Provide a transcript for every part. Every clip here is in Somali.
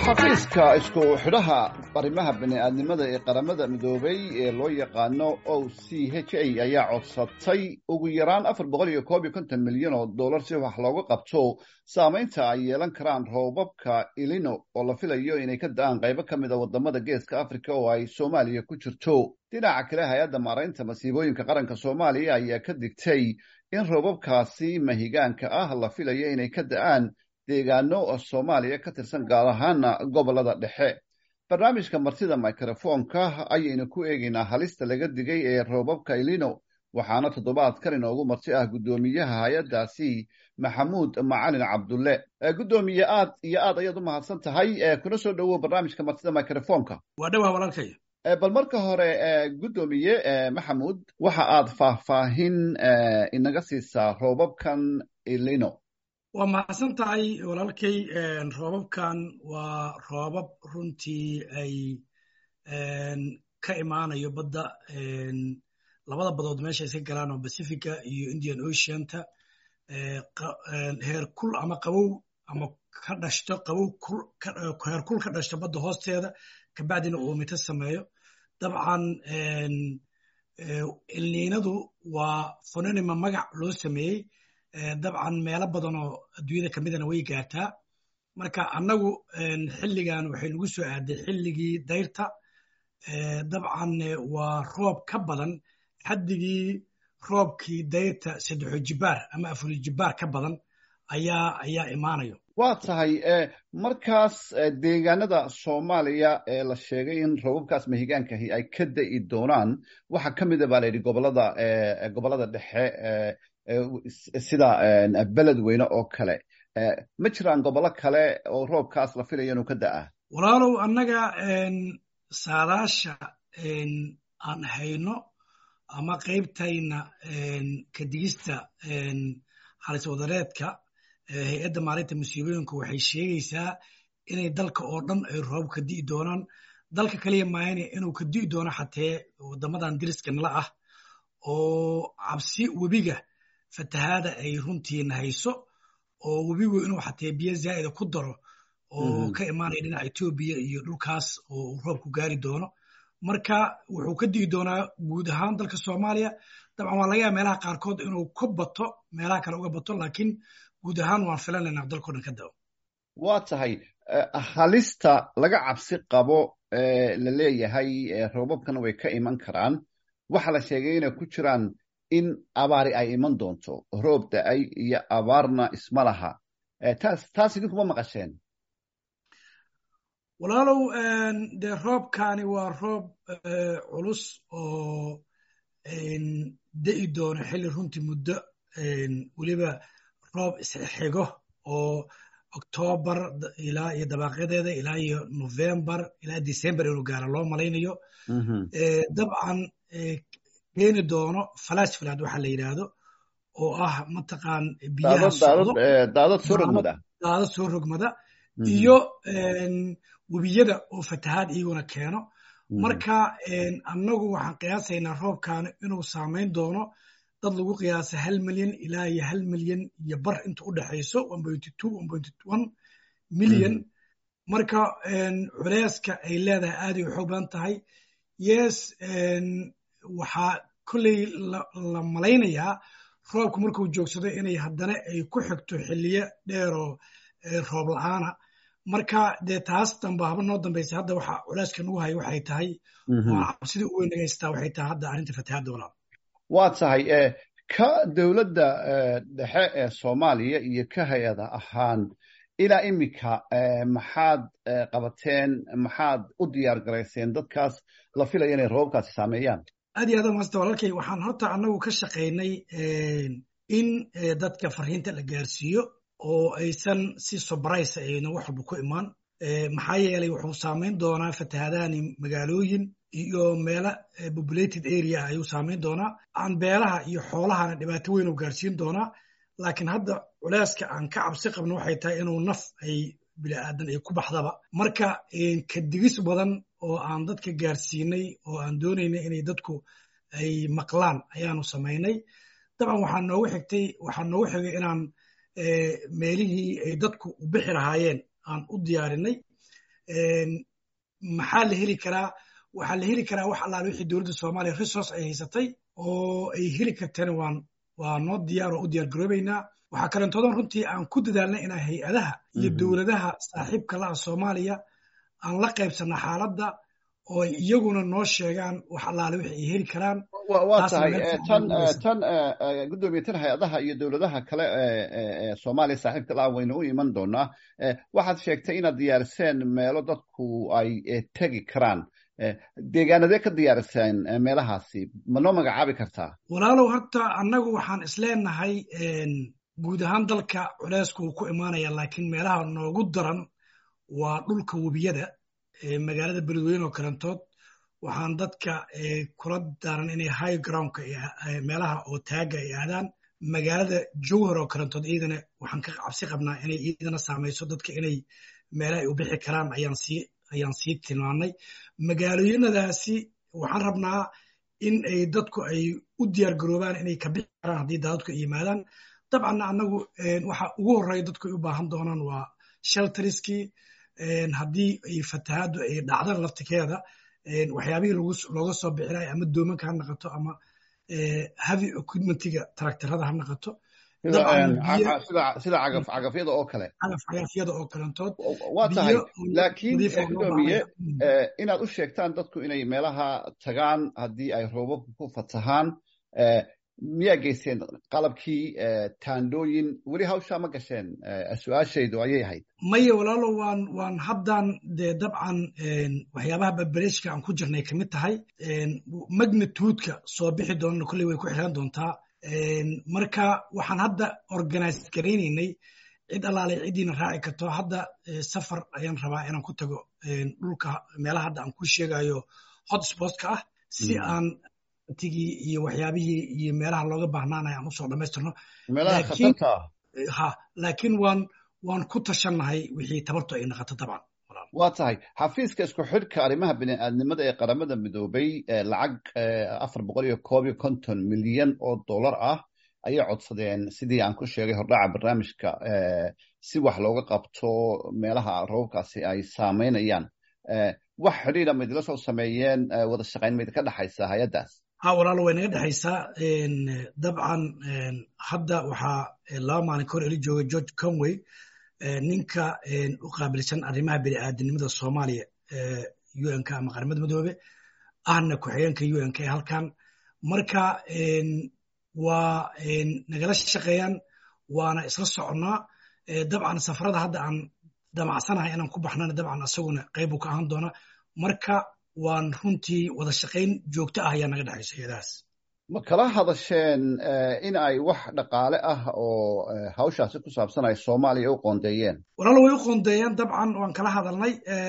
xafiiska isku xidhaha arrimaha bini'aadnimada ee qaramada midoobay ee loo yaqaano o c h a ayaa codsatay ugu yaraan afar boqol iyo koob iyo konton milyan oo dollar si wax looga qabto saamaynta ay yeelan karaan roobabka ilino oo la filayo inay ka da-aan qaybo ka mid a wadamada geeska africa oo ay soomaaliya ku jirto dhinaca kale hay-adda maaraynta masiibooyinka qaranka soomaaliya ayaa ka digtay in roobabkaasi mahigaanka ah la filayo inay ka da-aan deegaano soomaaliya ka tirsan gaar ahaana gobolada dhexe barnaamijka martida microfoonka ayaynu ku eegaynaa halista laga digay ee roobabka ilino waxaana toddobaadkan inoogu marti ah guddoomiyaha hay-addaasi maxamuud macalin cabdulle guddoomiye aad iyo aad ayaad u mahadsan tahay kuna soo dhowow barnaamijka martida microfoonka waa dhawaa walaalkay bal marka hore guddoomiye maxamuud waxa aad faahfaahin inaga siisaa roobabkan ilino waa mahadsan tahay walaalkay roobabkan waa roobab runtii ay ka imaanayo badda labada badood meesha iska galaan oo pacifica iyo indian oceanta heer kul ama qabow ama ka dhashto qabow heer kul ka dhashto badda hoosteeda kabacdina uu mito sameeyo dabcan ilniinadu waa fononima magac loo sameeyey dabcan meelo badan oo adduunyada ka midana way gaartaa marka annagu xilligan waxay nagu soo aaday xilligii dayrta dabcan waa roob ka badan xaddigii roobkii dayrta saddexo jibaar ama afuri jibaar ka badan ayaa ayaa imaanayo waa tahay markaas deegaanada soomaaliya ee la sheegay in roobabkaas mahigaankahi ay ka da'i doonaan waxaa ka mida baa la yidhi gobolada gobolada dhexe sida beled weyne oo kale ma jiraan gobollo kale oo roobkaas la filayo inuu ka da'a walaalow annaga saadaasha aan hayno ama qaybtayna kadigista halis wadareedka hay-adda maalinta musiibooyinku waxay sheegaysaa inay dalka oo dhan ay roob ka di'i doonaan dalka kaliya maayane inuu ka di'i doono xatee waddamadan diriska nala ah oo cabsi webiga fatahaada ay runtiina hayso oo webigu inuu xatee biyo zaa'ida ku daro oo ka imaanaya dhinaca etoobiya iyo dhulkaas oo roobku gaari doono marka wuxuu ka digi doonaa guud ahaan dalka soomaaliya dabcan waa laga yaaba meelaha qaarkood inuu ka bato meelaha kale uga bato laakiin guud ahaan waan filanaynaa dalkao dhan ka dao waa tahay halista laga cabsi qabo la leeyahay roobabkan way ka iman karaan waxaa la sheegay inay ku jiraan in abaari ay iman doonto roob da-ay iyo abaarna isma laha taas taas idinkuma maqasheen walaalow dee roobkani waa roob culus oo da'i doono xilli runtii muddo weliba roob isxigo oo octoobar ilaa iyo dabaaqyadeeda ilaa iyo novembar ilaa december inuu gaaro loo malaynayo dabcan keeni doono falash falaad waxa la yidhaahdo oo ah mataqaan biyaha socdo daadad soo rogmada daadad soo rogmada iyo webiyada oo fatahaad iyaguna keeno marka annagu waxaan qiyaasaynaa roobkan inuu saamayn doono dad lagu qiyaasa hal milyan ilaa iyo hal milyan iyo bar inta u dhexayso milyan marka culeyska ay leedahay aaday u xoog badan tahay yes waxaa kolley la malaynayaa roobku markuu joogsado inay haddana ay ku xigto xilliyo dheeroo roob la-aana marka dee taas damba haba noo dambaysa hadda waxa culeyska nagu haya waxay tahay waa cabsidii u weyn nagaystaa waxay tahay hadda arrinta fatahaadda walaal waa tahay ka dowladda dhexe ee soomaaliya iyo ka hay-ada ahaan ilaa iminka maxaad qabateen maxaad u diyaar garayseen dadkaas la filaya inay roobabkaasi saameeyaan aad iyo aad maasta walaalkay waxaan horta annagu ka shaqaynay in dadka fariinta la gaarsiiyo oo aysan si sobraysa ayna wax walba ku imaan maxaa yeelay wuxuu saamayn doonaa fatahaadahani magaalooyin iyo meelo populated area ayuu saamayn doonaa aan beelaha iyo xoolahana dhibaato weyn u gaarsiin doonaa laakiin hadda culeyska aan ka cabsi qabno waxay tahay inuu naf ay bini'aadan ay ku baxdaba marka kadigis badan oo aan dadka gaarsiinay oo aan doonaynay inay dadku ay maqlaan ayaanu samaynay dabcan waxaa noogu xigtay waxaa noogu xigay inaan meelihii ay dadku u bixi lahaayeen aan u diyaarinay maxaa la heli karaa waxaa la heli karaa wax allaale wixii dowladda soomaaliya resource ay haysatay oo ay heli karteen waan waa noo diyaar oo u diyaar garoobaynaa waxaa kalentoodan runtii aan ku dadaalnay inaa hay-adaha iyo dowladaha saaxiibka laha soomaaliya aan la qaybsanna xaaladda oo ay iyaguna noo sheegaan wax allaale wixi ay heli karaan waa tahay tan tan guddoomiye tan hay-adaha iyo dowladaha kale ee soomaaliya saaxiibka laha waynu u iman doonaa waxaad sheegtay inaad diyaariseen meelo dadku ay tegi karaan deegaanadee ka diyaariseen meelahaasi ma noo magacaabi kartaa walaalow horta annagu waxaan isleenahay guud ahaan dalka culeysku wuu ku imaanaya laakiin meelaha noogu daran waa dhulka webiyada magaalada beledweyne oo kalantood waxaan dadka kula daaran inay high groundka meelaha oo taaga ay aadaan magaalada jowhar oo kalantood iyadana waxaan ka cabsi qabnaa inay iyadana saamayso dadka inay meelaha ay u bixi karaan ayaan sii ayaan sii tilmaannay magaalooyinadaasi waxaan rabnaa in ay dadku ay u diyaar garoobaan inay ka bixi karaan haddii daadadku ay yimaadaan dabcanna annagu waxa ugu horreeya dadku ay u baahan doonaan waa shelteriskii haddii ay fatahaaddu ay dhacdan laftikeeda waxyaabihii looga soo bixinaya ama doomanka ha naqato ama heavy equipmentiga taraktarada ha naqato sida cagafyada oo kale cagafyada oo kalentood waa tahay laakiin gudoomiye inaad u sheegtaan dadku inay meelaha tagaan haddii ay roobabku ku fatahaan miyaa geyseen qalabkii taandhooyin weli hawshaa ma gasheen su-aashaydu ayay ahayd maya walaalo waan waan haddan dee dabcan waxyaabaha barbareeshka aan ku jirnay kamid tahay magnituudka soo bixi doonana kolley way ku xiran doontaa marka waxaan hadda organize garaynaynay cid allaalay ciddiina raaci karto hadda safar ayaan rabaa inaan ku tago dhulka meelaha hadda aan ku sheegayo hotspotka ah si aan tigii iyo waxyaabihii iyo meelaha looga baahnaanaya aan usoo dhammaystirno ha laakiin waan waan ku tashannahay wixii tabartu ay naqato dabcan waa tahay xafiiska isku xidhka arrimaha bini'aadnimada ee qaramada midoobay lacag afar boqol iyo koob iyo konton milyan oo dollar ah ayay codsadeen sidii aan ku sheegay hordhaca barnaamijka si wax looga qabto meelaha roobabkaasi ay saameynayaan wax xidhiidha ma idila soo sameeyeen wada shaqayn ma idinka dhexaysa hay-addaas ha walaalo way naga dhexaysaa dabcan hadda waxaa laba maalin kahor eli jooga george conway ninka u qaabilsan arrimaha bini'aadanimada soomaaliya unka ama qaramada midoobe ahna ku-xigeenka unka ee halkan marka waa nagala shaqeeyaan waana isla soconnaa dabcan safarada hadda aan damacsanahay inaan ku baxnana dabcan asaguna qaybu ka ahaan doona marka waan runtii wada shaqayn joogto ah ayaa naga dhexaysa iyadaas ma kala hadasheen in ay wax dhaqaale ah oo hawshaasi ku saabsan ay soomaaliya u qoondeeyeen walaalo way u qoondeeyeen dabcan waan kala hadalnay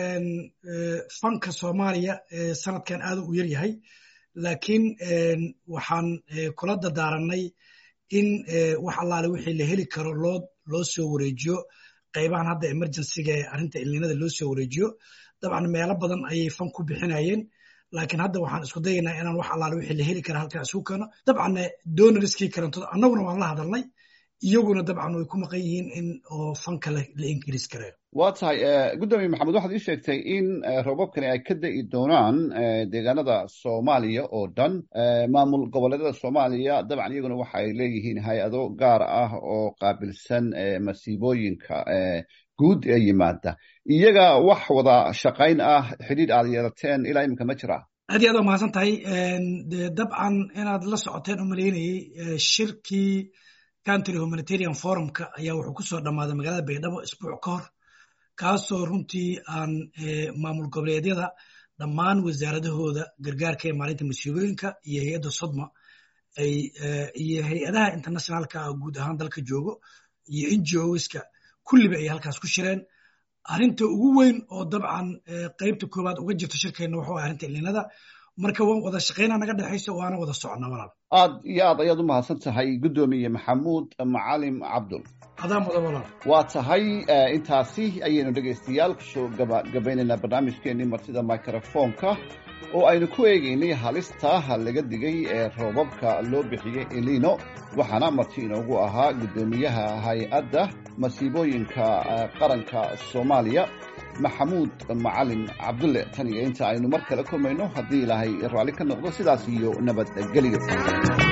fanka soomaaliya sanadkan aad u yar yahay laakiin waxaan kula dadaaranay in wax allaale wixii la heli karo loo loo soo wareejiyo qaybahan hadda emergencyga ee arrinta ilninada loo soo wareejiyo dabcan meelo badan ayay fan ku bixinayeen laakiin hadda waxaan isku dayaynaa inaan wax allaale wixii la heli kara halkaa isugu keeno dabcanna donoriskii karantood annaguna waan la hadalnay iyaguna dabcan way ku maqan yihiin in oo fanka la ingiriis gareeyo waa tahay guddoomiye maxamed waxaad ii sheegtay in roobabkani ay ka da'i doonaan deegaanada soomaaliya oo dhan maamul goboleedyada soomaaliya dabcan iyaguna waxa ay leeyihiin hay-ado gaar ah oo qaabilsan masiibooyinka guud ee yimaada iyaga wax wada shaqayn ah xidhiidh aad yeelateen ilaa iminka ma jiraa aad iyo aad waa mahadsan tahay dabcan inaad la socoteen u malaynayey shirkii country humanitarian forumka ayaa wuxuu ku soo dhammaaday magaalada baydhabo isbuuc ka hor kaasoo runtii aan maamul goboleedyada dhammaan wasaaradahooda gargaarka ee maalinta masiibooyinka iyo hay-adda sodma iyo hay-adaha internationalka guud ahaan dalka joogo iyo ngoska kulliba ay halkaas ku shireen arrinta ugu weyn oo dabcan qaybta koowaad uga jirto shirkeenna wuxuu ah arrinta ilninada marka waan wada shaqaynaa naga dhexayso waana wada soconnaa walaal aad iyo aad ayaad u mahadsan tahay guddoomiye maxamuud macalim cabdul adaa mudan walaal waa tahay intaasi ayaynu dhegaystayaal kusoo gabagabaynaynaa barnaamijkeenii martida microfoonka oo aynu ku eegaynay halista laga digay ee roobabka loo bixiyey elino waxaana marti inoogu ahaa guddoomiyaha hay-adda masiibooyinka qaranka soomaaliya maxamuud macalin cabdulle tan iyo inta aynu mar kale kulmayno haddii ilaahay raalli ka noqdo sidaas iyo nabadgelyo